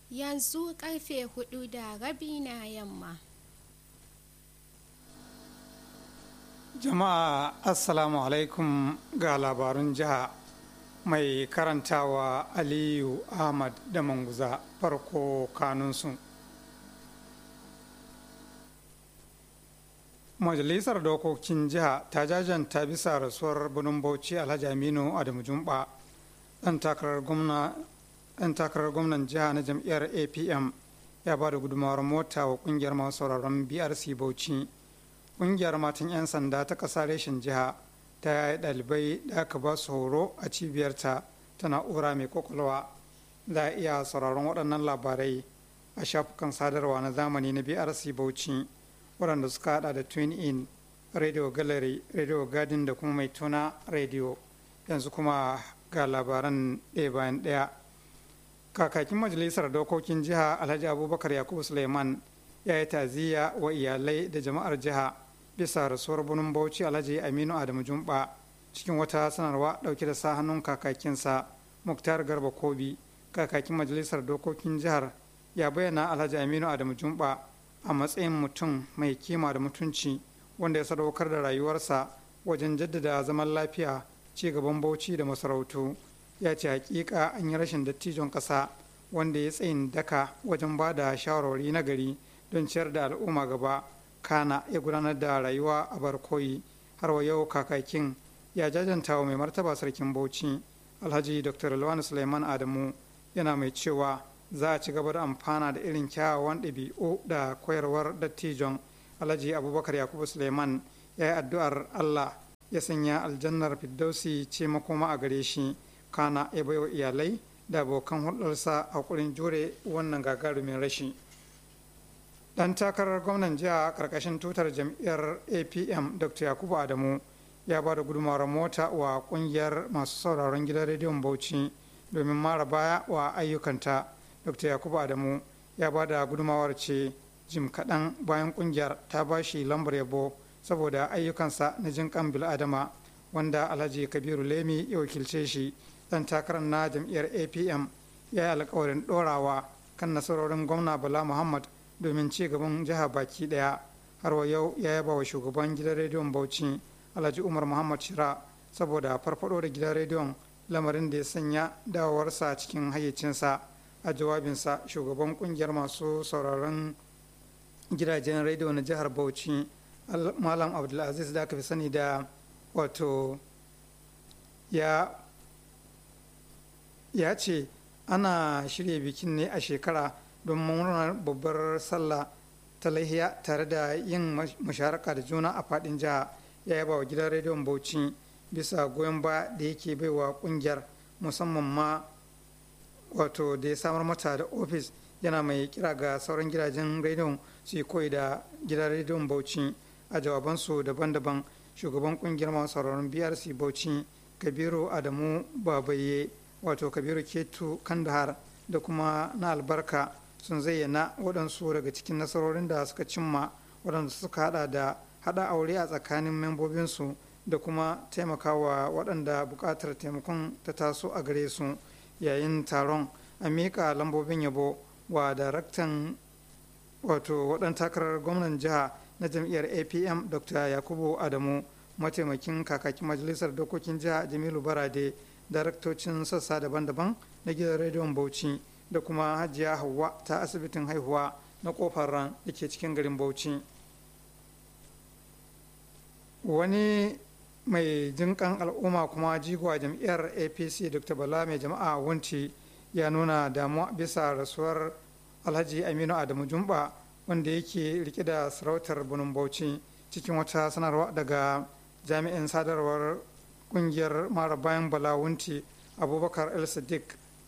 yanzu karfe hudu da rabi na yamma jama'a assalamu alaikum ga labarun jiha mai karantawa aliyu ahmad da manguza farko kanunsu majalisar dokokin jiha ta jajanta bisa rasuwar birnin bauchi alhaji aminu adamu jumba dan takarar gwamnan jiha na jam'iyyar apm ya ba da gudunmawar mota wa kungiyar masu sauraron brc bauchi kungiyar matan 'yan sanda ta ƙasa reshen jiha ta yi ɗalibai da aka ba su horo a cibiyarta ta na'ura mai kwakwalwa za a iya sauraron waɗannan labarai a shafukan sadarwa na zamani na brc bauchi waɗanda suka hada da twin in radio gallery radio garden da kuma mai tuna radio yanzu kuma ga labaran ɗaya bayan ɗaya kakakin majalisar dokokin jiha alhaji abubakar yakubu suleiman ya yi taziya wa iyalai da jama'ar jiha bisa rasuwar bunin bauchi alhaji aminu adamu jumba cikin wata sanarwa ɗauke da sa hannun kakakinsa muktar garba kobi kakakin majalisar dokokin jihar ya bayyana alhaji aminu adamu jumba a matsayin mutum mai kima da mutunci wanda ya sadaukar da rayuwarsa wajen jaddada zaman lafiya ci gaban bauchi da masarautu ya ce hakika an yi rashin dattijon ƙasa wanda ya tsayin daka wajen ba da shawarwari na gari don ciyar da al'umma gaba kana ya gudanar da rayuwa a barkoyi har wa yau kakakin ya jajanta wa mai martaba sarkin bauchi alhaji dr lawan suleiman adamu yana mai cewa za a ci gaba da amfana da irin kyawawan ɗabi'u da koyarwar dattijon alhaji abubakar yakubu suleiman ya yi addu'ar allah ya sanya aljannar firdausi ce makoma a gare shi kana ya baiwa iyalai da abokan hulɗarsa a kurin jure wannan gagarumin rashi dan takarar gwamnan jiha karkashin tutar jam'iyyar apm dr yakubu adamu ya ba da gudunmawar mota wa kungiyar masu sauraron gidan rediyon bauchi domin mara baya wa ayyukanta dr yakubu adamu ya ba da gudunmawar ce jim kaɗan bayan kungiyar ta ba shi lambar yabo saboda ayyukansa na jin kan bil'adama wanda alhaji kabiru lemi ya wakilce shi dan takarar na jam'iyyar apm ya yi alkawarin ɗorawa kan nasarorin gwamna bala muhammad domin ci gaban jiha baki daya har wa yau ya yaba wa shugaban gidan rediyon bauchi alhaji umar muhammad shira saboda farfado da gidan rediyon lamarin da ya sanya dawowarsa cikin hayyacinsa a jawabinsa shugaban kungiyar masu sauraron gidajen rediyo na jihar bauchi malam abdulaziz da aka fi sani da wato ya ya ce ana shirya bikin ne a shekara don murnar babbar sallah ta lahiya tare da yin musharaka da juna a fadin jiha ya yaba wa gidan rediyon bauchi bisa goyon ba da yake baiwa kungiyar musamman ma wato da ya samar mata da ofis yana mai kira ga sauran gidajen rediyon su yi koyi da gidan rediyon bauchi a jawabansu daban-daban shugaban kungiyar masu sauraron brc bauchi kabiru adamu babaye wato kabiru ketu kandahar da kuma na albarka sun zayyana waɗansu daga cikin nasarorin da suka cimma waɗanda suka hada da hada aure a tsakanin membobinsu da kuma taimakawa waɗanda buƙatar taimakon ta taso a gare su yayin taron a miƙa lambobin yabo wa daraktan wato waɗan takarar gwamnan jiha na jam'iyyar apm dr yakubu adamu mataimakin kakakin majalisar dokokin jiha jamilu barade daraktocin sassa daban-daban na gidan rediyon bauchi da kuma hajiya hauwa ta asibitin haihuwa na kofar ran da ke cikin garin bauchi wani mai jinkan al'umma kuma jigo a jam'iyyar apc dr bala mai jama'a wunci ya nuna damuwa bisa rasuwar alhaji aminu adamu jumba wanda yake rike da sarautar bunin bauchi cikin wata sanarwa daga jami'in sadarwar kungiyar mara bayan balawunti abubakar el sadiq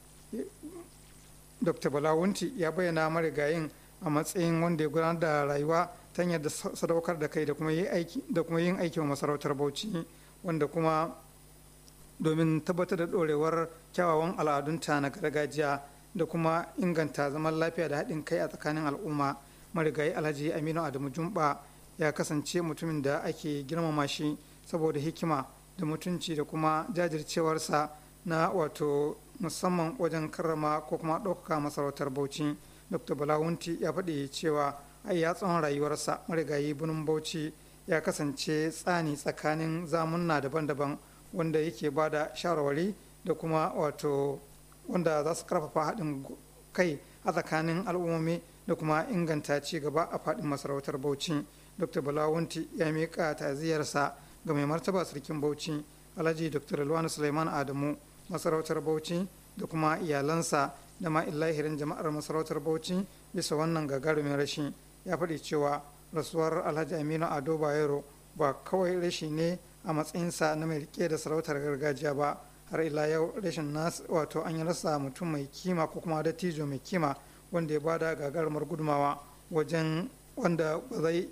dr balawunti ya bayyana marigayin a matsayin wanda ya gudanar da rayuwa ta hanyar da sadaukar da kai da kuma yin aiki wa masarautar bauchi wanda kuma domin tabbatar da dorewar kyawawan al'adunta na gargajiya da kuma inganta zaman lafiya da haɗin kai a tsakanin al'umma marigayi alhaji aminu adamu jumba ya kasance mutumin da ake girmama shi saboda hikima da mutunci da kuma jajircewarsa na wato musamman wajen karrama ko kuma ɗaukaka masarautar bauchi dr balawunti ya faɗi cewa ai ya tsawon rayuwarsa marigayi birnin bauchi ya kasance tsani tsakanin zamunna daban-daban wanda yake ba da shawarwari da kuma wato wanda za su karfafa haɗin kai a tsakanin al'ummomi da kuma inganta ci gaba a faɗin masarautar bauchi dr balawunti ya miƙa ta'aziyarsa ga mai martaba sarkin bauchi alhaji dr luwani suleiman adamu masarautar bauchi da kuma iyalansa da ma illahirin jama'ar masarautar bauchi bisa wannan gagarumin rashi ya faɗi cewa rasuwar alhaji aminu ado bayero ba kawai rashi ne a matsayinsa na mai rike da sarautar gargajiya ba har ila yau rashin nas wato an yi rasa mutum mai kima ko kuma dattijo mai kima wanda ya bada gagarumar gudumawa wajen wanda ba zai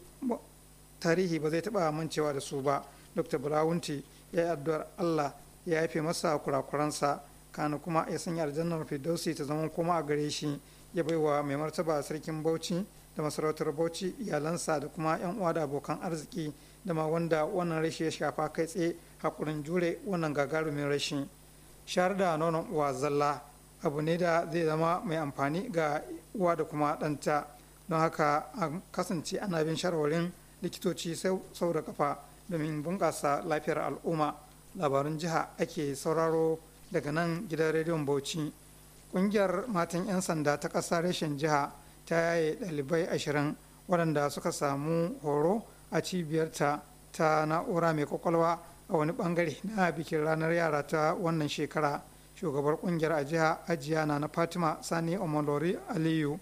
tarihi ba zai taɓa mancewa da su ba dr burawunti ya yi addu'ar allah ya yafe masa kurakuransa kana kuma ya sanya aljannar firdausi ta zama kuma a gare shi ya baiwa mai martaba sarkin bauchi da masarautar bauchi iyalansa da kuma yan uwa da abokan arziki da ma wanda wannan rashi ya shafa kai tsaye hakurin jure wannan gagarumin rashi shayar da nonon uwa zalla abu ne da zai zama mai amfani ga uwa da kuma ɗanta don haka a kasance ana bin shawarwarin likitoci sau da kafa domin bunƙasa lafiyar al'umma labarun jiha ake sauraro daga nan gidan rediyon bauchi ƙungiyar matan 'yan sanda ta ƙasa reshen jiha ta yaye ɗalibai ashirin waɗanda suka samu horo a cibiyarta ta na'ura mai kwakwalwa a wani ɓangare na bikin ranar yara ta wannan shekara shugabar ƙungiyar a jiha ajiya na na fatima sani omolori aliyu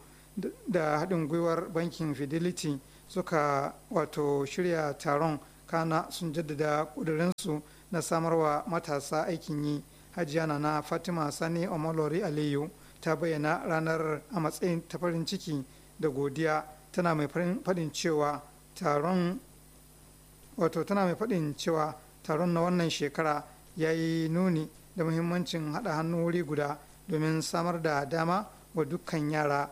da haɗin gwiwar bankin fidelity suka wato shirya taron kana sun jaddada ƙudurinsu na samarwa matasa aikin yi hajiya na fatima sani omolori aliyu ta bayyana ranar a matsayin ta farin ciki da godiya tana mai faɗin cewa taron wato tana mai faɗin cewa taron na wannan shekara ya yi nuni da muhimmancin haɗa hannu wuri guda domin samar da dama wa dukkan yara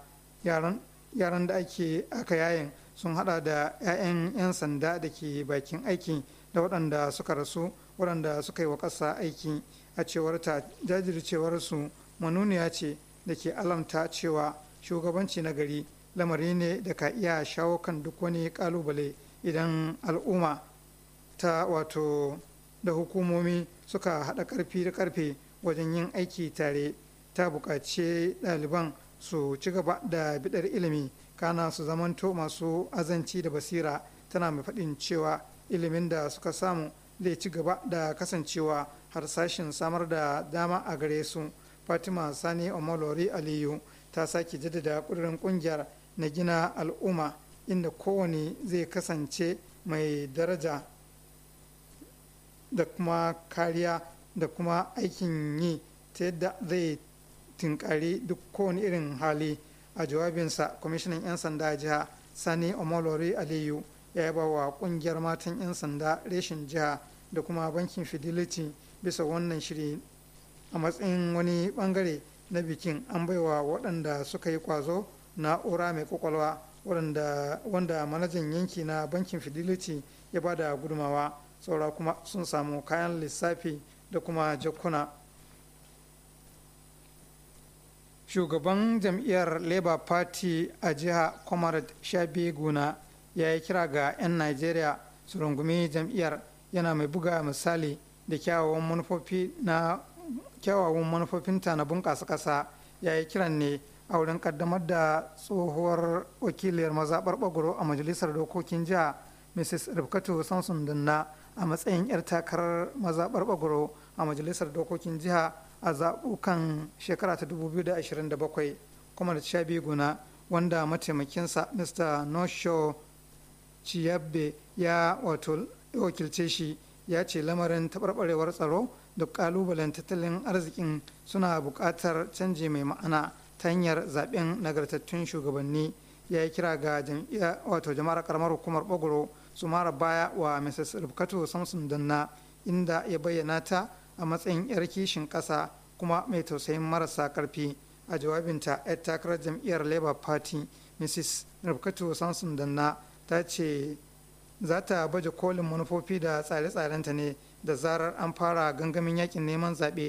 yaran da ake aka yayin sun hada da 'ya'yan 'yan sanda da ke bakin aiki da waɗanda suka rasu waɗanda suka yi wa ƙasa aiki a cewar ta jajircewarsu manuniya ce da ke alamta cewa shugabanci na gari lamari ne da ka iya shawo kan duk wani ƙalubale idan al'umma ta wato da hukumomi suka haɗa ƙarfi da ƙarfe wajen yin aiki tare ta buƙaci ɗaliban su ci gaba da bidar ilimi kana su zamanto masu azanci da basira tana mai faɗin cewa ilimin da suka samu zai ci gaba da kasancewa har sashin samar da dama a gare su fatima sani omolori aliyu ta sake jaddada ƙudurin ƙungiyar na gina al'umma inda kowane zai kasance mai daraja da kuma kariya da kuma aikin yi ta yadda zai tinkari duk kowane irin hali a jawabinsa kwamishinan 'yan sanda jiha sani omolori aliyu ya yaba wa kungiyar matan 'yan sanda reshen jiha da kuma bankin fidelity bisa wannan shiri a matsayin wani bangare na bikin an baiwa waɗanda suka yi kwazo na'ura mai kwakwalwa wanda manajan yanki na bankin fidelity ya ba da gudumawa saura kuma sun samu kayan lissafi da kuma jakuna shugaban jam'iyyar labour party a jiha comrade shabi guna ya yi kira ga 'yan najeriya su rungumi jam'iyyar yana mai buga misali da kyawawan manufofi na kyawawan manufofinta na bunƙasa ƙasa ya yi kiran ne a wurin kaddamar da tsohuwar wakiliyar mazaɓar ɓagoro a majalisar dokokin jiha mrs rifkatu samson danna a matsayin 'yar takarar mazaɓar ɓagoro a majalisar dokokin jiha a zaɓukan shekara ta 2027 kuma da shabi guna wanda mataimakinsa mr nosho ciyabbe ya wato wakilce shi ya ce lamarin taɓarɓarewar tsaro da ƙalubalen tattalin arzikin suna buƙatar canji mai ma'ana ta hanyar zaɓen nagartattun shugabanni ya yi kira ga wato jama'ar karamar hukumar ɓagoro su mara baya wa mrs rubkatu samson danna inda ya bayyana ta a matsayin 'yar kishin ƙasa kuma mai tausayin marasa ƙarfi a jawabinta 'yar takarar jam'iyyar labour party mrs rubkatu samson danna ta ce za ta baje kolin manufofi da tsare-tsarenta ne da zarar an fara gangamin yakin neman zaɓe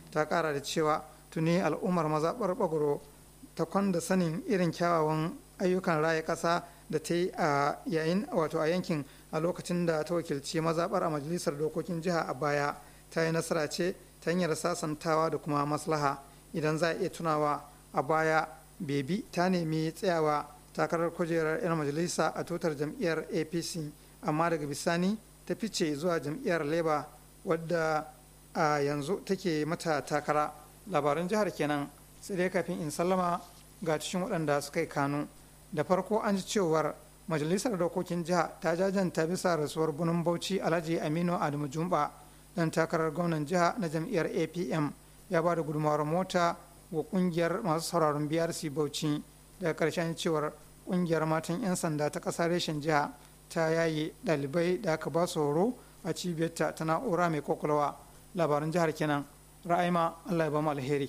ta kara da cewa tuni al'ummar mazaɓar bagoro ta kwanda sanin irin kyawawan ayyukan raya ƙasa da ta yi a yayin wato a yankin a lokacin da ta wakilci mazaɓar a majalisar dokokin jiha a baya ta yi nasara ce ta hanyar sasantawa da kuma maslaha idan za a iya tunawa a baya bebi ta nemi tsayawa takarar kujerar 'yan majalisa a tutar jam'iyyar apc amma daga bisani ta fice zuwa jam'iyyar labour wadda a yanzu take mata takara labaran jihar kenan sai dai kafin in sallama ga cikin waɗanda suka yi kanu da farko an ji cewar majalisar dokokin jiha ta jajanta bisa rasuwar bunin bauchi alhaji aminu adamu jumba dan takarar gwamnan jiha na jam'iyyar apm ya ba da gudunmawar mota wa kungiyar masu sauraron brc bauchi daga karshen cewar kungiyar matan 'yan sanda ta ƙasa reshen jiha ta yaye ɗalibai da aka ba su horo a cibiyarta ta na'ura mai kwakwalwa labaran jihar kenan ra'ayima allah ya ba mu alheri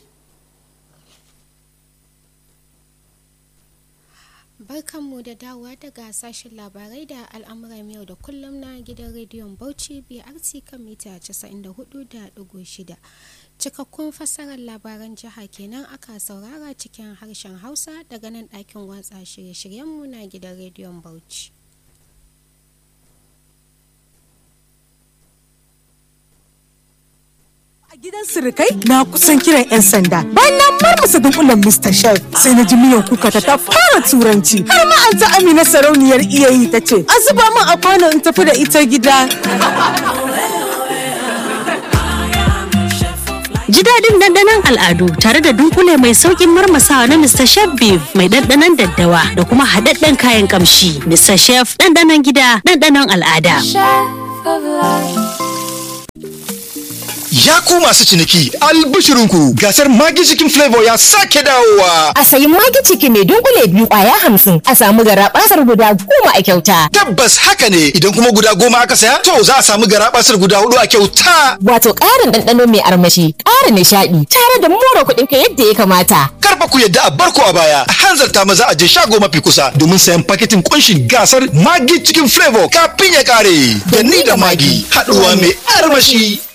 Barkanmu da dawowa daga sashen labarai da al'amuran yau da kullum na gidan rediyon Bauchi BRC kan mita 94.6. Cikakkun fassarar labaran jiha kenan aka saurara cikin harshen Hausa daga nan ɗakin watsa shirye-shiryenmu na gidan rediyon Bauchi. A gidan sirikai na kusan kiran 'yan sanda. Bayan na marmasa dunkulen Mr. Chef sai na ji miyan kuka ta ta fara turanci. Har ma an ta Amina sarauniyar iyayi ta ce, "A zuba min a kwano in tafi da ita gida." Ji daɗin ɗanɗanon al'adu tare da dunkule mai sauƙin marmasawa na Mr. Chef Beef mai ɗanɗanon daddawa da kuma haɗaɗɗen kayan ƙamshi. Mr. Chef ɗanɗanon gida ɗanɗanon al'ada. Ya ku masu ciniki albishirinku gasar Magi Chicken Flavor ya sake dawowa. A sayi magi ciki mai dunkule biyu kwaya hamsin a samu garaɓasar guda goma a kyauta. Tabbas haka ne idan kuma guda goma aka saya to za a samu garabasar guda hudu a kyauta. Wato ƙarin ɗanɗano mai armashi, ƙara nishaɗi, tare da more kuɗin ka yadda ya kamata. Karfa ku yadda a barko a baya a hanzarta maza a je shago mafi kusa domin sayan paketin kunshin gasar Magi Chicken Flavor kafin ya kare. Da ni da Magi haɗuwa mai armashi.